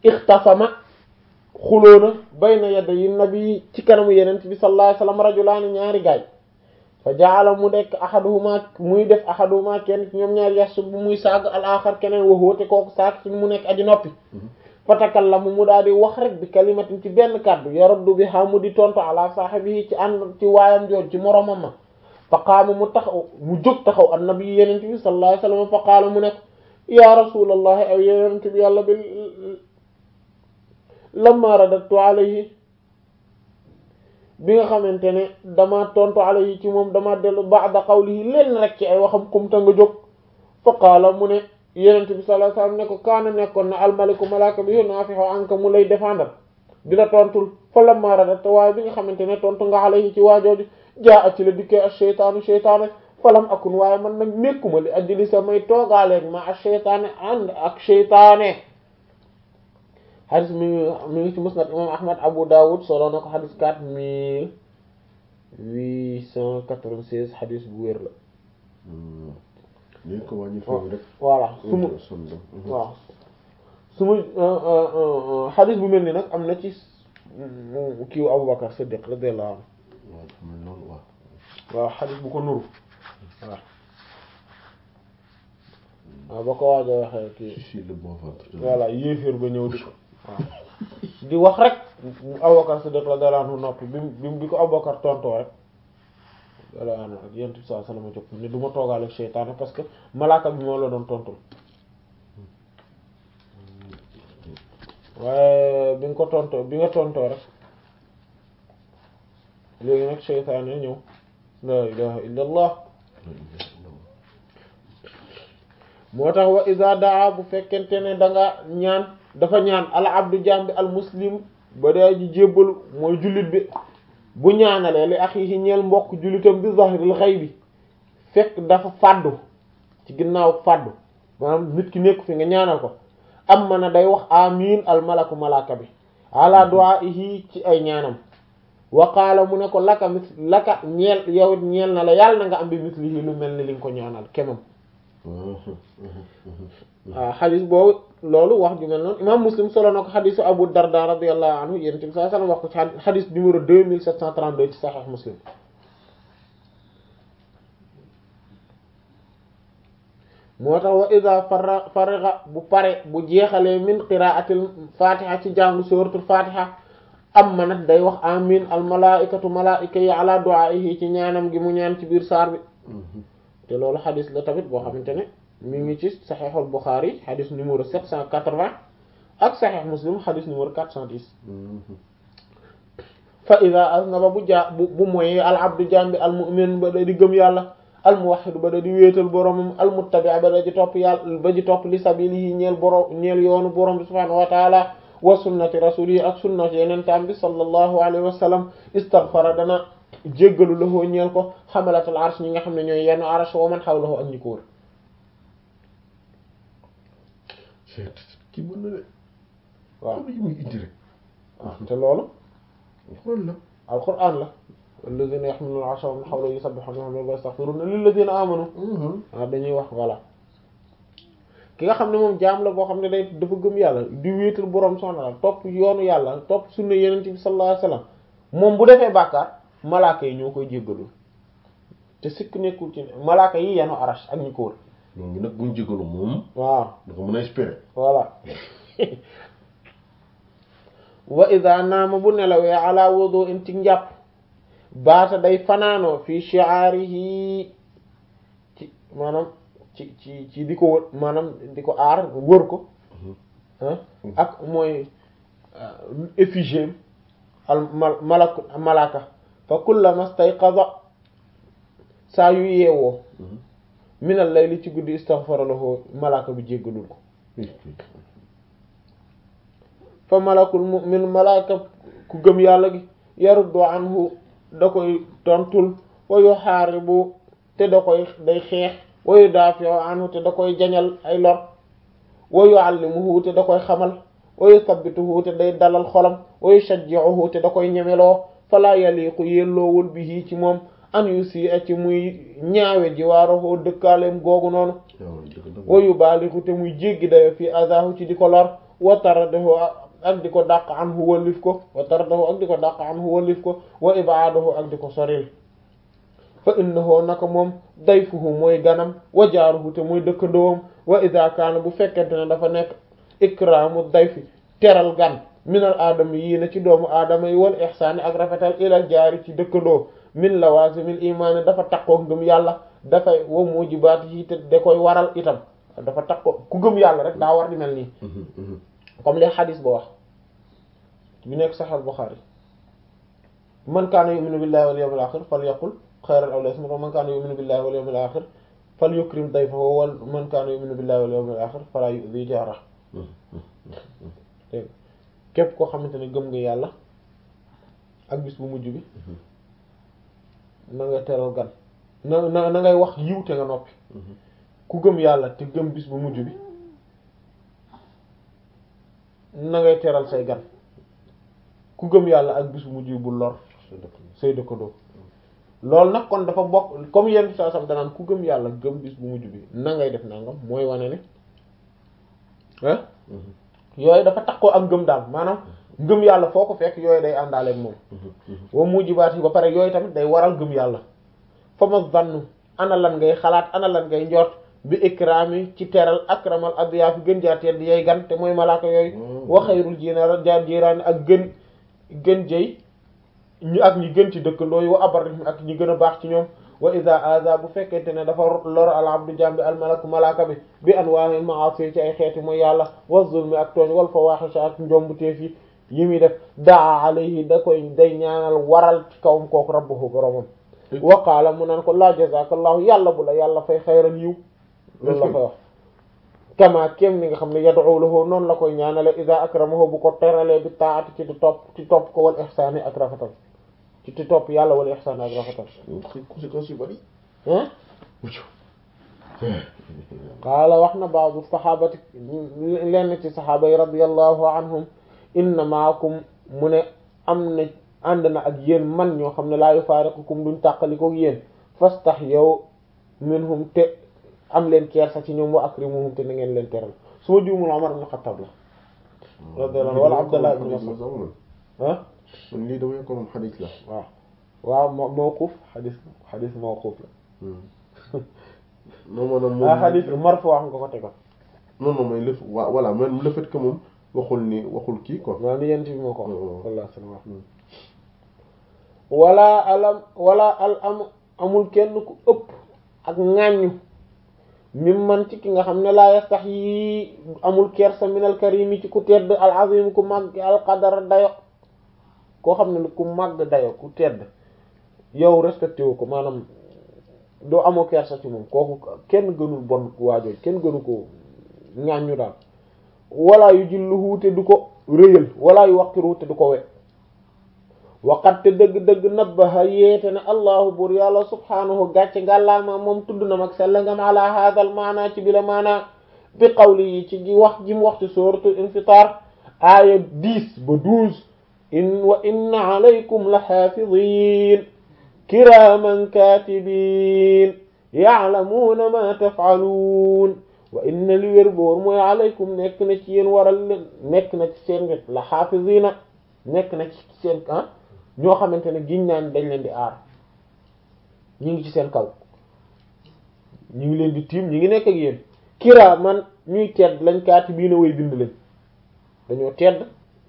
ixtasama xuloona bayna yadda yi nabi ci kanamu yenent bi sallallahu alayhi wasallam rajulaani ñaari gaay fa jaala mu dekk ahaduhuma muy def ahaduhuma kenn ci ñoom ñaari yaxsu bu muy saag al axar keneen waxóote kooku saag ci mu nekk aji noppi fa takallamu mu daal di wax rek bi kalimatin ci benn kàddu yaraddu bi xamu di tontu ala saahibihi ci ànd ci waayam jooj ci moromam ma fa qaama mu taxaw mu jóg taxaw annabi yenent bi sallallahu alayhi wasallam fa qaala mu nekk ya rasulallahi aw yenent bi yàlla bi lamma radatu alayhi bi nga xamante ne dama tontu alayhi ci moom dama dellu ba'da qawlihi leen rek ci ay waxam kumta nga jóg fa qaala mu ne yenent bi sallallahu alayhi wasallam ne ko kaana nekkoon na almaliku malaaka bi yunafihu anka mu lay défendre di la tontul fa lamma radatu waaye bi nga xamante ne tontu nga alayhi ci waajooju jaa a ci la dikkee ak sheytaanu sheytaane falam akun waaye man nag nekkuma li ajli samay toogaaleeg ma ak sheytaane ànd ak sheytaane xadis mi mi ngi ci musnad imam ahmad abu dawud solo na ko xadis quatre mille huit cent quatre-vingt-seize xadis bu wér la ñu ko wàññi foofu rek voilà su ma waaw su ma xadis bu mel ni nag am na ci kiiw abubakar siddiq radiyallahu anhu waaw xadis bu ko nuru waaw waaw ba ko waaj a waxee kii voilà yéeféer ba ñëw di ko waaw di wax rek Abubakar Siddiq la dara nu noppi bi bi bi ko Abubakar tontoo rek dala an ak yent bi saa salama jóg ne du ma toogaale ak seytaane parce que malaaka bi moo la doon tontul waaye bi nga ko tontoo bi nga tontoo rek léegi nag seytaane ñëw la ilaha illa allah moo tax wa iza daa bu fekkente ne da nga ñaan dafa ñaan al abdu jambi al muslim ba daa ji jébbalu mooy jullit bi bu ñaanalee li axiihi ñeel mbokk jullitam bi zahril ghaibi fekk dafa fàddu ci ginnaaw fàddu maanaam nit ki nekku fi nga ñaanal ko am mana day wax amin al malaku malaka bi ala du'aihi ci ay ñaanam wa qaala mu ne ko laka mis laka ñeel yow ñeel na la yàlla na nga am bi mislihi lu mel ni li nga ko ñaanal kemam waaw xadis boobu loolu wax ju mel noonu imam muslim solo na ko xadisu abu darda radiyallahu anhu yéen tamit saa sallam wax ko ci xadis numéro deux mille sept cent trente-deux ci sahih muslim moo tax wa ida fara fariga bu pare bu jeexalee min qiraatil fatiha ci jàngu suratul fatiha am ma nag day wax amin al malaikatu malaika yi ala du'aihi ci ñaanam gi mu ñaan ci biir saar bi te loolu xadis la tamit boo xamante ne mi ngi ci saxiixul Buxaari xadis numéro 780 ak saxiix Muslim xadis numéro 410 fa ida aznaba bu jaa bu bu moyee al abdu jambi al mu'min ba da di gëm yàlla al muwahhid ba da di wéetal boromam al muttabi ba da di topp yàlla ba di topp li sabilihi ñeel borom ñeel yoonu borom bi subhaanahu wa taala wa sunnati rasulihi ak sunnati yeneen taam bi sallallahu alayhi wa sallam istaghfara dana jéggalu lahoo ñeel ko xamalatul arsh ñi nga xam ne ñooy yenn arsh wa man hawlahu ak ñi ko wër kii mën na de waaw yi muy indi rek waaw te loolu xool la alquran la alladhina yahmiluna al-arsha wa man hawlahu yusabbihuna wa yastaghfiruna lilladhina amanu waaw dañuy wax voilà ki nga xam ne moom jaam la boo xam ne day dafa gëm yàlla di wéetal borom soxna la topp yoonu yàlla topp sunna yeneen bi sallallahu alayhi wasallam moom bu defee bàkkaar malaaka yi ñoo koy jéggalu te sikk nekkul ci malaaka yi yanu arash ak ñi ko wër ñooñu nag buñ jégalu moom waaw da ko mën a espérer voilà wa ida naama bu nelawee ala wudu in ci njàpp baata day fanaanoo fi shi'arihi ci maanaam ci ci ci di ko wër maanaam di ko aar wër ko ah ak mooy effigie al mal malak malaka fa kullama stayqaza saa yu yeewoo minal layli ci guddi istaghfara lahu malaka bi jéggalul ko fa malakul mu'min malaka ku gëm yàlla gi yaruddu anhu da koy tontul wa yuharibu te da koy day xeex wa yudafi'u anhu te da koy jañal ay lor wa yu'allimuhu te da koy xamal wa yuthabbituhu te day dalal xolam wa yushajji'uhu te da koy ñemeloo fala yaliqu yelloowul bihi ci moom an yu si ci muy ñaawe jiwaaroo dëkkaaleem googu noonu wa yubaaligu te muy jéggi dayo fi azahu ci di ko lor wa taradahu ak di ko dàq anhu wallif ko wa taradahu ak di ko dàq anhu wallif ko wa ibaadahu ak di ko soril fa innahu naka moom dayfuhu mooy ganam wa jaaruhu te mooy dëkkandoom wa ida kaana bu fekkente ne dafa nekk ikraamu dayfi teral gan minal aadama yii na ci doomu aadama yi wal ihsaani ak rafetal ilal jaari ci dëkkandoo min lawaasimil imaani dafa takkoo ngëm yàlla dafay wa mujibaat yi te da koy waral itam dafa takkoo ku gëm yàlla rek daa war di mel nii comme les xadis ba wax bi nekk Sahih Bukhari man kaana yu'minu billahi wal yawmil akhir falyaqul xayran aw liyasmut wa man kaana yu'minu billahi wal yawmil akhir falyukrim dayfahu wa man kaana yu'minu billahi wal yawmil akhir fala yu'dhi jaarahu dégg képp koo xamante ne gëm nga yàlla ak bis bu mujj bi na nga teral gan na na na ngay wax yiw te nga noppi ku gëm yàlla te gëm bis bu mujj bi na ngay teral say gan ku gëm yàlla ak bis bu mujj bi bu lor say dëkkandoo loolu nag kon dafa bokk comme yenn saa sam danaan ku gëm yàlla gëm bis bu mujj bi na ngay def nangam mooy wane ne ah yooyu dafa tax koo ak ngëm daal maanaam ngëm yàlla foo ko fekk yooyu day àndaaleeg moom wa mujibaat yi ba pare yooyu tamit day waral ngëm yàlla fa ma zannu ana lan ngay xalaat ana lan ngay njort bi ikraami ci teral akramal adiyaafi gën jaa tedd yay gan te mooy malaaka yooyu wa xayrul jiinaar jaar jiiraani ak gën gën jëy ñu ak ñi gën ci dëkkandoo yi wa abarrihim ak ñi gën a baax ci ñoom wa iza aza bu fekkente ne dafa lor al abdu jambi al malaku malaaka bi bi anwaa'il ma'asi ci ay xeeti mooy yàlla wa zulmi ak tooñ wal fawahish ak njombuteef yi yi muy def daa alayhi da koy day ñaanal waral ci kawam kooku rabbuhu boromam wa qaala mu naan ko la jazakallahu yàlla bu la yàlla fay xayran yiw loolu la koy wax kama kéem ni nga xam ne yad'u lahu noonu la koy ñaanale iza akramahu bu ko teralee bi taati ci di topp ci topp ko wal ihsaani ak rafetal ci ci topp yàlla wal ihsaani ak rafetal conséquences yu bari ah qaala wax na ba'du saxaabati lenn ci saxaaba yi radiyallahu anhum inna maakum mu ne am na ànd na ak yéen man ñoo xam ne laa yufaariqukum duñ tàqalikook yéen fastahyaw minhum te am leen kersa ci ñoom wa akrimuhum te na ngeen leen teral su ma juumul Umar ibn Xattaab la radiyallahu wala Abdullah ibn Mas'ud ah man lii dama ko moom xadis la waaw waaw ma mawquf xadis xadis mawquf la non maanaam moom ah xadis marfu wax nga ko tegoon non non mooy le wa voilà man le fait que moom waxul ni waxul kii quoi waaw ni yent bi moo ko wax waaw. sallallahu alayhi wa sallam wala alam wala al am amul kenn ku ëpp ak ŋàññu mi man ci ki nga xam ne laa yastax yi amul kersa minal karimi ci ku tedd al azim ku màgg al qadar dayo koo xam ne ku màgg dayo ku tedd yow respecté wu ko maanaam doo amoo kersa ci moom kooku kenn gënul bon waajooy kenn gënu ko ŋàññu daal wala yu jilluhu te du ko rëyal wala yu waqiru te du ko wet waqat te dëgg-dëgg nabbaha yéete ne allahu bur yàlla subhaanahu gàcce ngàllaama moom tudd na mag sell ngam ala hadal maana ci bila maana bi qawli yi ci gi wax ji mu wax ci suratul infitar aaya 10 ba 12 in wa inna alaykum la xaafidin kiraman katibin ya'lamuna ma taf'alun wa inna li wér boor mooy alaykum nekk na ci yéen waral leen nekk na ci seen wet la xaafidina nekk na ci seen ah ñoo xamante ne giñ naan dañ leen di aar ñu ngi ci seen kaw ñu ngi leen di tiim ñu ngi nekk ak yéen kiraa man ñuy tedd lañ kaati bii na way bind lañ dañoo tedd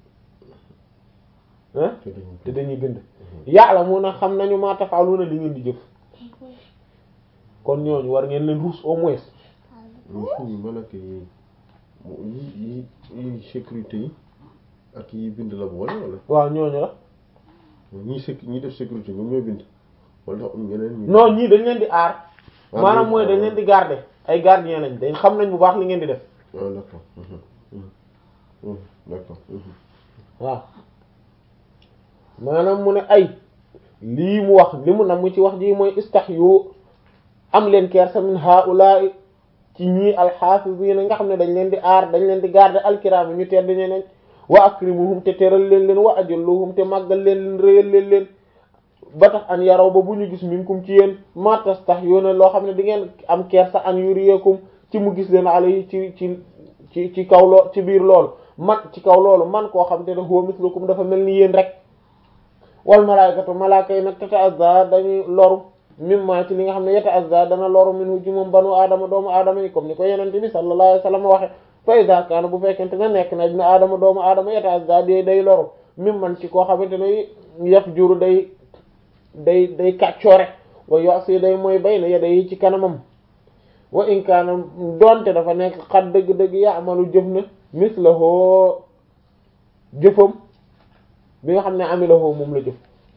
ah te dañuy bind yàlla mun a xam nañu maa tafaaluna li ngeen di jëf kon ñooñu war ngeen leen ruus au moins ñu suñu malaka yi yi yi yi sécurité yi ak yi bind la boole wala waaw ñooñu la ñi sécu ñi def sécurité ñoom ñoo bind wala dafa am ñeneen ñu non ñii dañ leen di aar Ah, maanaam oui. mooy dañ leen di garder ay gardien lañ dañ xam nañ bu baax li ngeen di def ah d'accord Mhm. Mhm. Mhm. d'accord Mhm. waaw maanaam mu ne ay lii mu wax li mu nam mu ci wax ji mooy istahyu am leen kersa min haula'i ci ñii alxaafisiina nga xam ne dañ leen di aar dañ leen di garder alkiraam ñu tedd ñeneen wa akrimuhum te teral leen leen wa ajalluhum te màggal leen leen réyal leen leen ba tax an yaraw ba bu ñu gis minkum ci yéen ma tastahyuna loo xam ne di ngeen am kersa an yuriyakum ci mu gis leen alayhi ci ci ci ci kaw loo ci biir lool man ci kaw loolu man koo xam te ne huwa mislukum dafa mel ni yéen rek wal malaykatu malaaka yi nag tata'azza dañuy loru mimma ci li nga xam ne yata'azza dana loru minhu ci moom banu aadama doomu aadama yi comme ni ko yenente bi sallallahu alayhi wasallam waxe fa iza kaana bu fekkente ne nekk na dina aadama doomu aadama yata'azza day day loru mimman ci koo xamante ne yaf juru day day day kàccoore wa yosi day mooy bay na yada yi ci kanamam wa in kaana doonte dafa nekk xat dëgg-dëgg ya'malu jëf na mislahu jëfam bi nga xam ne amilahu moom la jëf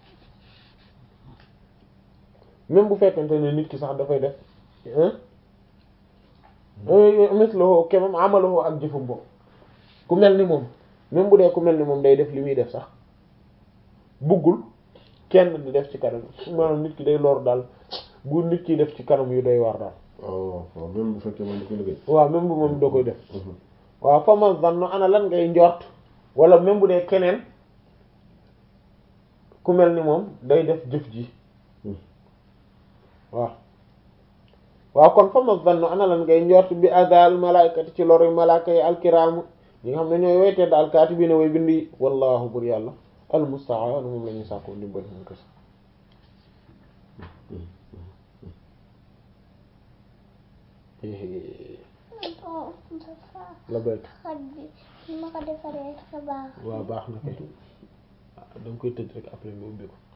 même bu fekkente ne nit ki sax dafay def mislahu kemam amalahu ak jëfam boobu ku mel ni moom même bu dee ku mel ni moom day def li muy def sax buggul kenn di def ci kanam maanaam nit ki day lor daal bu nit ki def ci kanam yu doy war daal waaw waaw même bu fekkee moom da koy liggéey. waaw même bu moom da koy def waaw fa ma zanno ana lan ngay njort wala même bu dee keneen ku mel ni moom day def jëf ji waaw waaw kon fa ma zanno ana lan ngay njort bi azal malaykati ci loru malaaka yi alkiraamu ñi nga xam ne ñooy weytee daal kaatibiina way bindi wallahu bur yàlla almusta'an moom la ñuy sàkko ndimbal moom kese la béyk xaj bi ni ma ko defaree dafa baax. waaw baax na kay da nga koy tëj rek après nga ubbi ko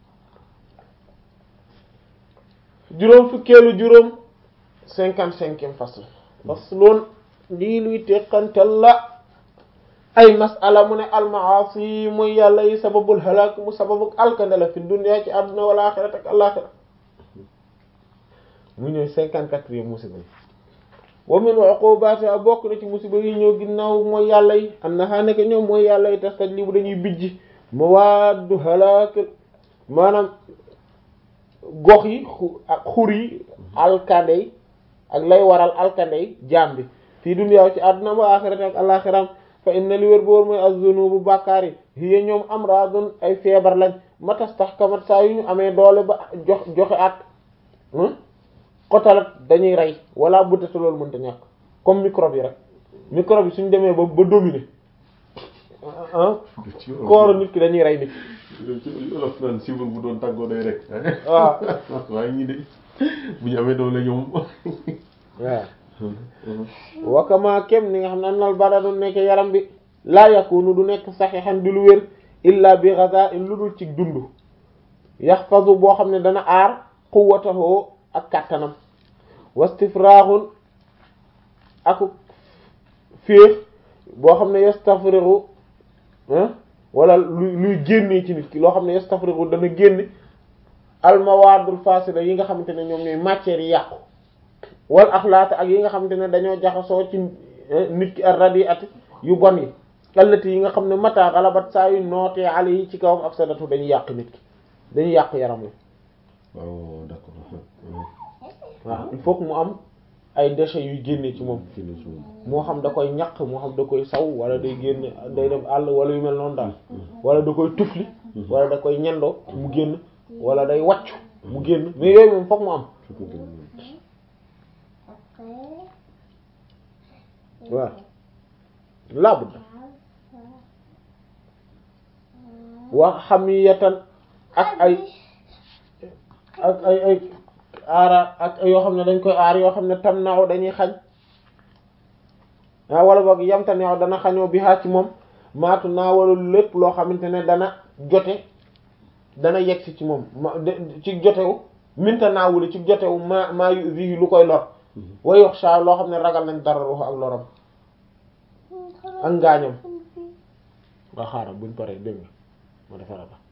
juróom fukkeelu juróom cinquante cinquième fasl faslun lii luy teqantal la ay masala mu ne almaasi mooy yàlla yi sababul halak mu sababuk alkande la fi dunya ci àdduna wal axirate ak alaxira mu ñëw cinquante quatrième musiba yi wa min uqubati a bokk na ci musiba yi ñëw ginnaaw mooy yàlla yi annaha nekk ñoom mooy yàlla yi tastajlibu dañuy bijji mawaddu halak maanaam gox yi xu ak xur yi alkande yi ak lay waral alkande yi jaam bi fii dunya ci àdduna wa axirate ak alaxiram fa inna li wér boor mooy az-zunubu bàkkaar yi hiya ñoom amradun ay feebar lañ matastahkamat saa yu ñu amee doole ba jox joxe at xotalat dañuy rey wala buddata loolu mënta ñàkk comme microbe yi rek microbe yi suñ demee ba ba dominer ah kooru nit ki dañuy rey nit ci olof naan sibur bu doon tàggoo day rek waaw waaye ñii de bu ñu amee doole ñoom waaw wakama kem ni nga xam ne nal badanu nekk yaram bi laa yakunu du nekk saxiixan di lu wér illa bi ghaza'in lu dul ci dund yaxfazu boo xam ne dana aar quwwatahu ak kàttanam wastifraaxun ak féex boo xam ne yastafrigu wala luy luy génnee ci nit ki loo xam ne yastafrigu dana génne almawaadul fasida yi nga xamante ne ñoom ñooy matières yi yàqu wal axlaata ak yi nga xamante ne dañoo jaxasoo ci nit ki ar radiati yu bon yi allati yi nga xam ne mata xalabat saa yu nootee ale yi ci kawam afsadatu dañuy yàq nit ki dañuy yàq yaram wi waaw d'accord waaw il faut que mu am ay déchets yuy génne ci moom moo xam da koy ñaq moo xam da koy saw wala day génn day dem àll wala yu mel noonu daal wala da koy tufli wala da koy ñendoo mu génn wala day wàccu mu génn mais yooyu moom fokk mu am waaw laabud wax xamiyatan ak ay ak ay ay aara ak yoo xam ne dañ koy aar yoo xam ne tam naaw dañuy xañ ah wala boog yamta neew dana xañoo bi haa ci moom maatu naa wala lépp loo xamante ne dana jote dana yegsi ci moom ma ci jotewu minta naawuli ci jotewu ma maa yu vi lu koy lor way wax sa loo xam ne ragal nañ dara ruux ak loram ak ngaañam nga xaaral buñ paree dégg nga ma defara la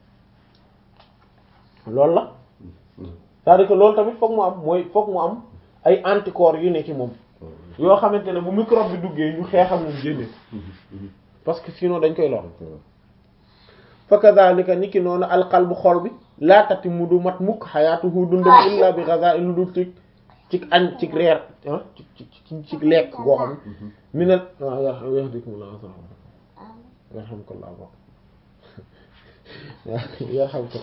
loolu la c'est-à-dire que loolu tamit fokk mu am mooy fokk mu am ay anticorps yu ne ci moom yoo xamante ne bu microbe bi duggee ñu xeexal moom génne parce que sinon dañ koy lor fa kadhalika niki noonu alqalbu xol bi laa tati mu du mat mukk xayaatuhu dundam illa bi ghaza'in lu dul ci ci añ ci reer ah ci ci ci lekk goo xam mi ne waaw ya yahdikumullah yarhamkallah bok yarhamka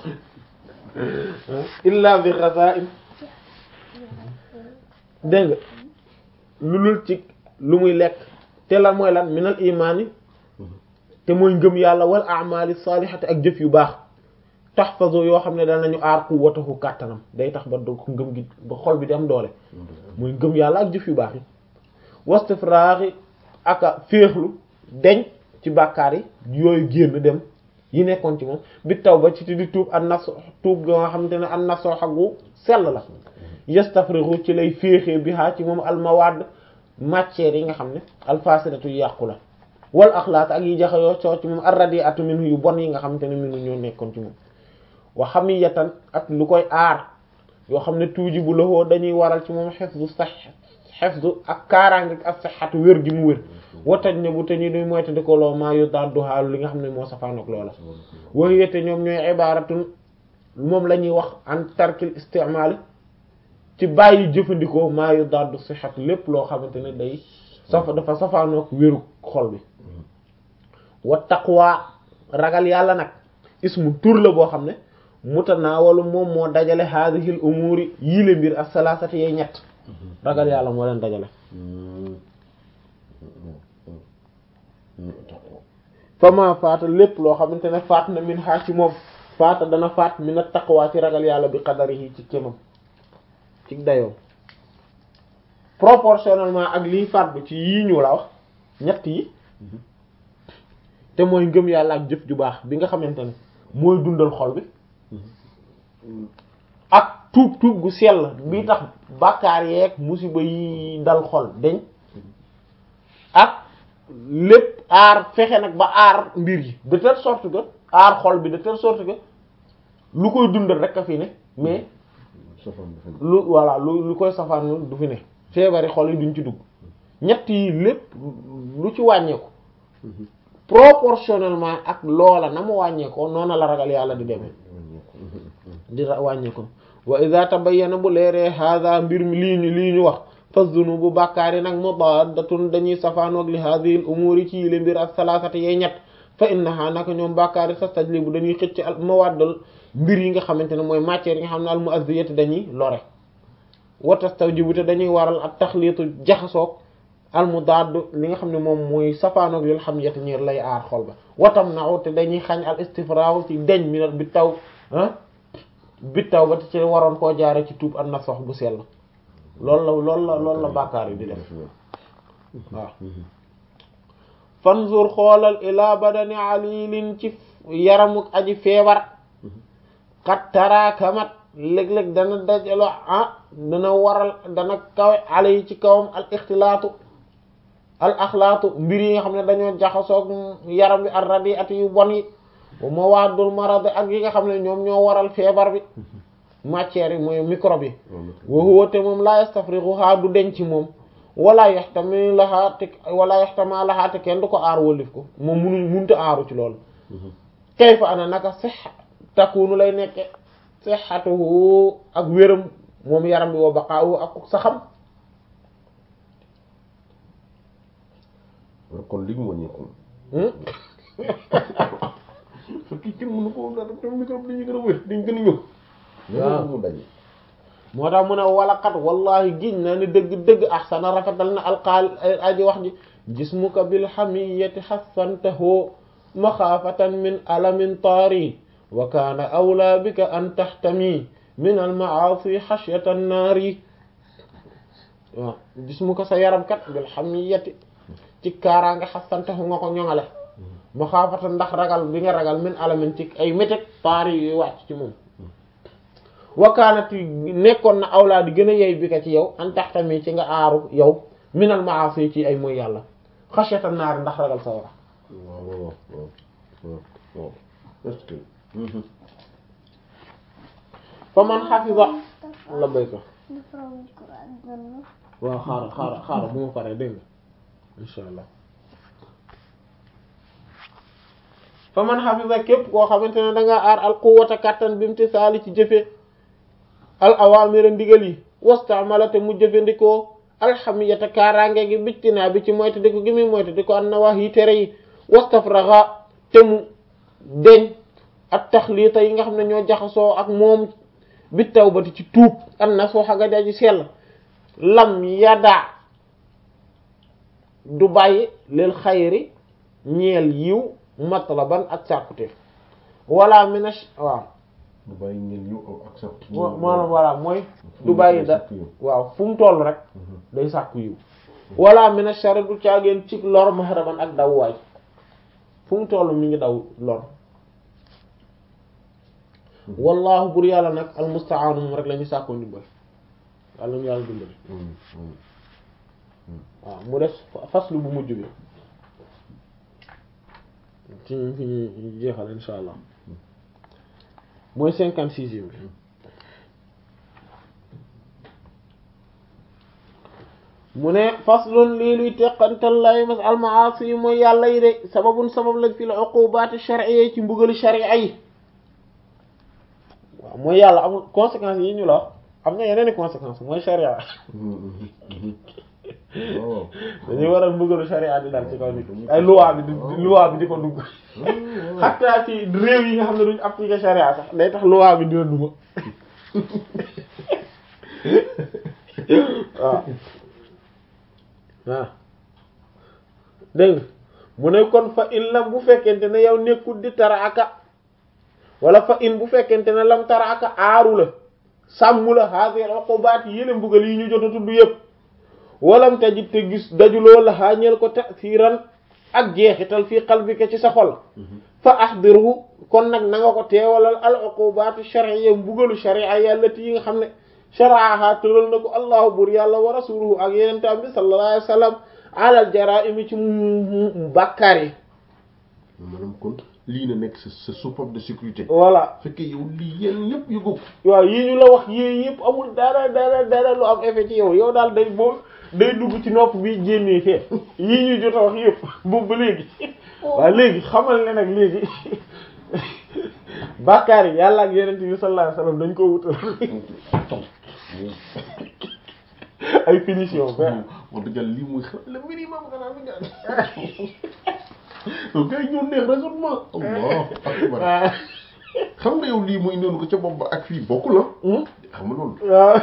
illa bi ghaza'in dégg nga lu dul ci lu muy lekk te lan mooy lan minal imaani te mooy ngëm yàlla wal a'mali salihati ak jëf yu baax tahfazu yoo xam ne danañu aar quwwatahu kàttanam day tax ba do ko ngëm gi ba xol bi di am doole mooy ngëm yàlla ak jëf yu baax yi wastifraaxi aka féexlu deñ ci bàkkaar yi yooyu génn dem yi nekkoon ci moom bi taw ba ci ti di tuub an nas tuub ga nga xamante ne an nasoo xagu sell la yastafrihu ci lay féexee bi haa ci moom almawadd matière yi nga xam ne alfasidatu yu yàqu la wal axlaaq ak yi jaxe yoo coo ci moom arradiatu minhu yu bon yi nga xamante ne minu ñoo nekkoon ci moom wa hamiyatan ak lu koy aar yoo xam ne tuuji bu loxoo dañuy waral ci moom xefdu sax xefdu ak kaaraange ak saxatu wér gi mu wér watañ ne bu te ñu duy moyta di ko loo maa yu daddu xaalu li nga xam ne moo safaanoog loola wax yette ñoom ñooy ibaratun moom la ñuy wax an tarkil istimaali ci bàyyi jëfandikoo maa yu daddu sixat lépp loo xamante ne day safa dafa safaanoog wéru xol bi wa taqwa ragal yàlla nag ismu tur la boo xam ne mutanaawalu moom moo dajale haadihil umuri yile mbir ak salaasati yee ñett ragal yàlla moo leen dajale fama faata lépp loo xamante ne faat na min xaa ci moom faata dana faat min a taqwa ci ragal yàlla bi qadarihi ci kémam ci dayoom proportionnellement ak liy faat bi ci yii ñu la wax ñett yi te mooy ngëm yàlla ak jëf ju baax bi nga xamante ne mooy dundal xol bi ak tuub tuub gu sell bi tax bàkkaar yeeg musiba yi dal xol deñ ak lépp aar fexe nag ba aar mbir yi de telle sorte que aar xol bi de telle sorte que lu koy dundal rek a fi ne mais lu voilà lu lu koy safaan du fi ne feebari xol yi duñ ci dugg ñett yi lépp lu ci wàññeeku proportionnellement ak loola na mu wàññeekoo noona la ragal yàlla di demee di wàññeeko wa idha tabayyana bu leeree hadha mbir mi lii ñu lii ñu wax fa zunubu bàkkaar yi nag mudaddatun dañuy safaanoog li hadhihi al umuri ci yile mbir ak salaasati yee ñett fa innaha naka ñoom bàkkaar yi tastajlibu dañuy xëcc al mawaddal mbir yi nga xamante ne mooy matière yi nga xam ne al mu'azziyati dañuy lore wa tastawjibu te dañuy waral ak taxliitu jaxasoog al mudaad li nga xam ne moom mooy safaanoog lil xam yeti ñeer lay aar xol ba watam naaw te dañuy xañ al istifraaw ci deñ mi bi taw ah bi taw ba te ci waroon koo jaare ci tuub an nasox bu sell loolu la loolu la loolu la bàkkaar yi di def waaw fanzur xoolal ila badani alilin ci yaramuk aji feebar xat taraakamat léeg-léeg dana dajalo ah dana waral dana kawe ale yi ci kawam al ixtilaatu al axlaatu mbir yi nga xam ne dañoo jaxasoog yaram bi ar radi at yu bon yi wa mawaadul marad ak yi nga xam ne ñoom ñoo waral feebar bi matière yi mooy microbe yi wa huwa te moom la yastafrighuha du denc moom wala yaxtami laha te wala yaxtama laha te kenn du ko aar wólif ko moom munu munta aaru ci loolu kayfa ana naka sax takunu lay nekke sihhatuhu ak wéram moom yaram bi wa baqaahu ak saxam kon li mu wàññeeku fekk ci mënu ko dara te microbe dañuy gën a wér dañ gën a ñëw waaw mu daje moo tax mu ne walaqat wallahi giñ na ni dëgg-dëgg ahsana rafetal na alqaal aji wax ji jismuka bil hamiyati hassantahu maxaafatan min alamin taari wa kaana awlaa bika an taxtami min al maasi xashyata naari waaw jismuka sa yaram kat bil hamiyati ci kaaraange hassantahu nga ko ñoŋale maxaafatan ndax ragal bi nga ragal min alamin ci ay méteg taari yuy wàcc ci moom wakaanati nekkoon na awlaa di gën a yey bi ka ci yow an taxtami ci nga aaru yow minal maasi ci ay mooy yàlla xashyata naari ndax ragal sa wara waaw waaw waaw waaw waaw est-ce que fa man xafisa la béyko dafa Alxuraan dënn waaw xaaral xaaral xaaral bu ma paree dégg nga insha allah fa man xafisa képp koo xamante ne da nga aar al quwwata kattan bi imtisaali ci jëfe al awaamira ndigal yi wastamala te mu jëfandikoo alxamiyata kaaraange gi bictinaa bi ci moytu di ko gi muy moytu di ko an na wax yi tere yi wastafraxa te mu deñ ak taxliita yi nga xam ne ñoo jaxasoo ak moom bi tawbati ci tuub an na soo xaga daji sell lam yada du bàyyi lil xayri ñeel yiw matlaban ak sàkkuteef wala minash waaw du bàyyi ngeen yow ak sax. maanaam voilà mooy du bàyyi da waaw fu mu toll rek day sàkku yiw wala mina shari du caageen ci lor mahraman ak daw waay fu mu toll mi ngi daw lor wallahu bur yàlla nag almustaanu moom rek la ñu sàkkoo ndimbal yàlla ñu yàlla dimbali waaw mu def faslu bu mujj bi ci ñu fi ñu jeexal insha allah mooy cinquante sixième bi mu ne faslun lii luy teqantal lay mas almaasi yi mooy yàlla yi de sababun sabab lañ fi la uqubaati shar'iyya ci mbugali sharia yi waaw mooy yàlla amul conséquences yi ñu la wax am na yeneen i conséquences mooy sharia dañuy waral mbugalu sharia di dal ci kaw nit ay loi bi di loi bi di ko dugg xataa ci réew yi nga xam ne duñ appliquer sharia sax day tax loi bi dina dugg waaw waaw dégg nga mu ne kon fa in lam bu fekkente ne yow nekkul di tara aka wala fa in bu fekkente ne lam tara aka aaru la sàmm la hadhihi al-uqubat yële mbugal yi ñu jot a tudd yëpp walam tajid te gis dajuloo la xaañeel ko ta'siran ak jeexital fii qalbika ci sa xol fa ahdirhu kon nag na nga ko teewalal al-uqubat shar'iyya mbugalu sharia yàllati yi nga xam ne sharaaha tëral na ko allahu bur yàlla wa rasuluhu ak yenentaan bi sallallahu alayhi wa sallam alal jaraa'imi ci bàkkaar yi maanaam kon lii na nekk sa sa soupape de sécurité voilà fekkee yow lii yéen ñëpp yu góob waaw yii ñu la wax yii yëpp amul dara dara dara lu am effet ci yow yow daal day boo day dugg ci nopp bi génnee fee yii ñu jot a wax yëpp boobu ba léegi waaw léegi xamal ne nag léegi bàkkaar yi yàlla ak yeneen bi sallallahu alayhi wa sallam dañ ko wutal ay finition ba wax dëgg yàlla lii muy xam le minimum nga naan mi nga donc kay ñoo neex raisonnement allah akbar xam nga yow lii muy noonu ko ca bopp ba ak fii bokku la xam nga loolu waaw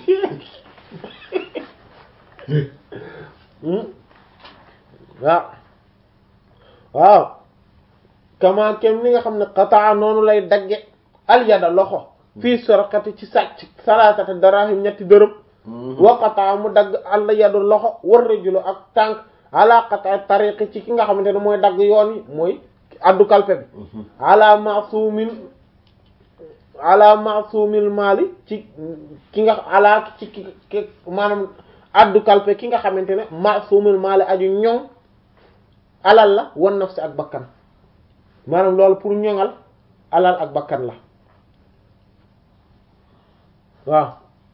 waaw waaw kama kem ni nga xam ne qataa noonu lay dagge alyada loxo fii sorokati ci sàcc salaatata darahim ñetti dërëm wa qataa mu dagg àll yadu loxo war rajulu ak tànk ala qataa tariqi ci ki nga xamante ne mooy dagg yoon yi mooy addu kalpe bi ala masumin ala masumil maali ci ki nga ala ci ki maanaam addu kalpe ki nga xamante ne masumil maali aju ñoŋ alal la wan nafsi ak bakkan maanaam loolu pour ñoŋal alal ak bakkan la waaw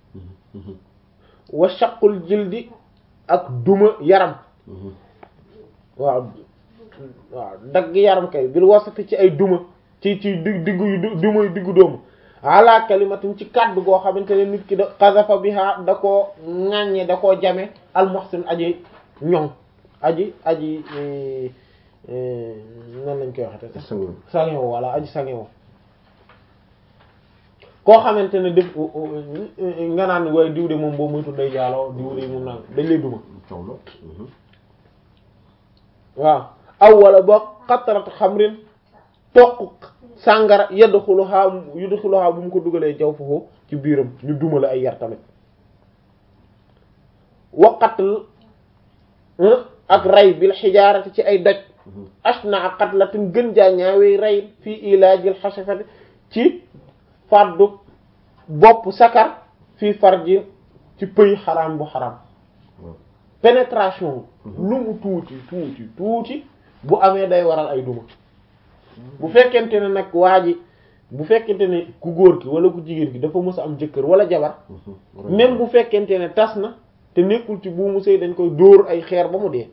wa shaqul jildi ak duma yaram waaw waaw dagg yaram kay bil wasati ci ay duma ci ci di diggu yu duma yu diggu doomu ala kalimatin ci kàddu goo xamante ne nit ki da xasafa biha da koo ŋàññe da koo jame al muhsin aji ñoŋ aji aji nan lañ koy waxate sax sangewo walla aji sangewo koo xamante ne def nga naan waaye diw de moom boo muy tudday jaaloo diw de moom naan dañ lay duma waaw aw wala boo xatarat xamrin toq sàngara yadxuluha yadxuluha bu mu ko dugalee jaw foofu ci biiram ñu duma la ay yar tamit waqatl ak rey bil xijaarati ci ay doj ashna ak qatlatin gën jaa ñaawee rey fii ilaajil xasafati ci fàddu bopp sakar fii farji ci pëy xaraam bu xaraam pénétration lu mu tuuti tuuti tuuti bu amee day waral ay duma bu fekkente ne nag waa ji bu fekkente ne ku góor ki wala ku jigéen ki dafa mës a am jëkkër wala jabar même bu fekkente ne tas na te nekkul ci buumu sëy dañ koy dóor ay xeer ba mu dee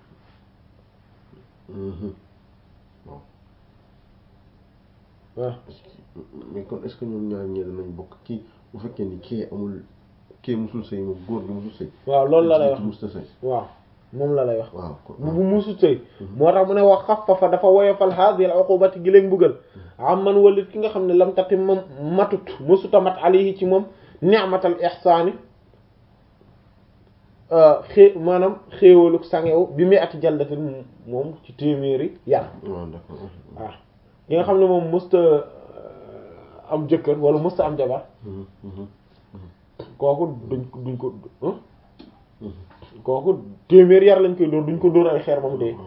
waaw mais kon est-ce que ñoom ñaar ñee danañ bokk kii bu fekkee ni kii amul kii musul sëy moom góor gi musul sëy waaw loolu la lay wax musul sëy waaw moom la lay wax waaw kon bu musul sëy moo tax mu ne wax xaffafa dafa woyofal hadhihi al-uqubati gi leen mbugal am man walit ki nga xam ne lam tati moom matut musuta mat alayhi ci moom ni'matal ihsaani xée maanaam xéewalu sangewu bi muy ati jaldatin moom ci téeméeri yar waaw d'accord waaw yi nga xam ne moom mësta am jëkkër wala mësta am jabar kooku duñ ko duñ ko kooku téeméer yar lañ koy dóor duñ ko dóor ay xeer ba mu dee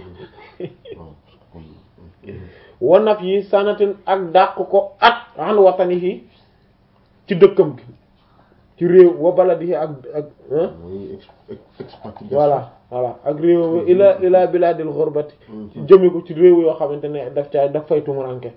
wanaf yi sanatin ak dàq ko at an watani yi ci dëkkam gi ci réew wa baladi ak ak mooy expatriation voilà voilà ak réew ila ila biladil ghurbati jëme ko ci réew yoo xamante ne daf caa daf fay tumuranke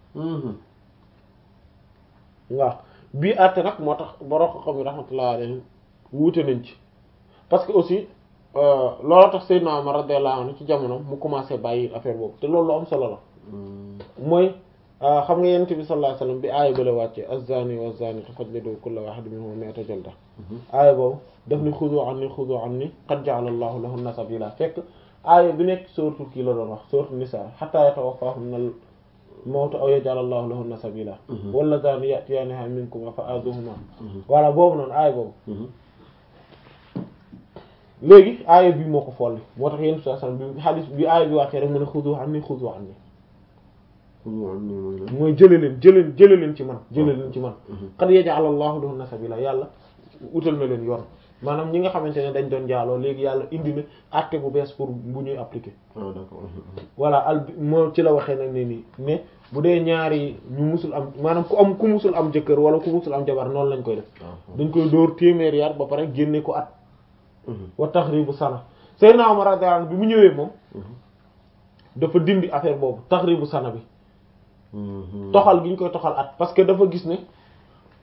waaw bii àtte nag moo tax borom xam yi rahmatullah alayhi wuute nañ ci parce que aussi loolu tax Seydina Umar radiyallahu anhu ci jamono mu commencé bàyyi affaire boobu te loolu lu am solo la mooy xam nga yonent bi sallallahu alayhi wasallam bi aaya ba la wàcce az-zani wa az-zaniyatu fajlidu kulla wahidin minhuma mi'ata jalda aaya boobu daf ni xudu anni xudu anni qad ja'ala Allahu lahunna sabila fekk aaya bi nekk sourate kii la doon wax sourate Nisa hatta yatawaffahunna al-mawtu aw yaj'ala Allahu lahunna sabila walladhani ya'tiyaniha minkum fa azuhuma voilà boobu noonu aaya boobu léegi aaya bi moo ko folli moo tax yéen saa bi xaalis bi aaya bi wàccee rek mu ne xudu anni xudu anni mooy jële leen jële jële leen ci man jële leen ci man qad yaj'ala Allahu lahunna sabila yàlla utal na leen yoon maanaam ñi nga xamante ne dañ doon jaaloo léegi yàlla indi na acte bu bees pour bu ñuy appliquer ah d'accord voilà al moo ci la waxee nag ne nii mais bu dee ñaari ñu musul am maanaam ku am ku musul am jëkkër wala ku musul am jabar noonu lañ koy def dañ koy dóor téeméer yar ba pare génne ko at wa taxribu sana Seydina Umar radiyallahu anhu bi mu ñëwee moom dafa dindi affaire boobu taxribu sana bi toxal gi ñu koy toxal at parce que dafa gis ne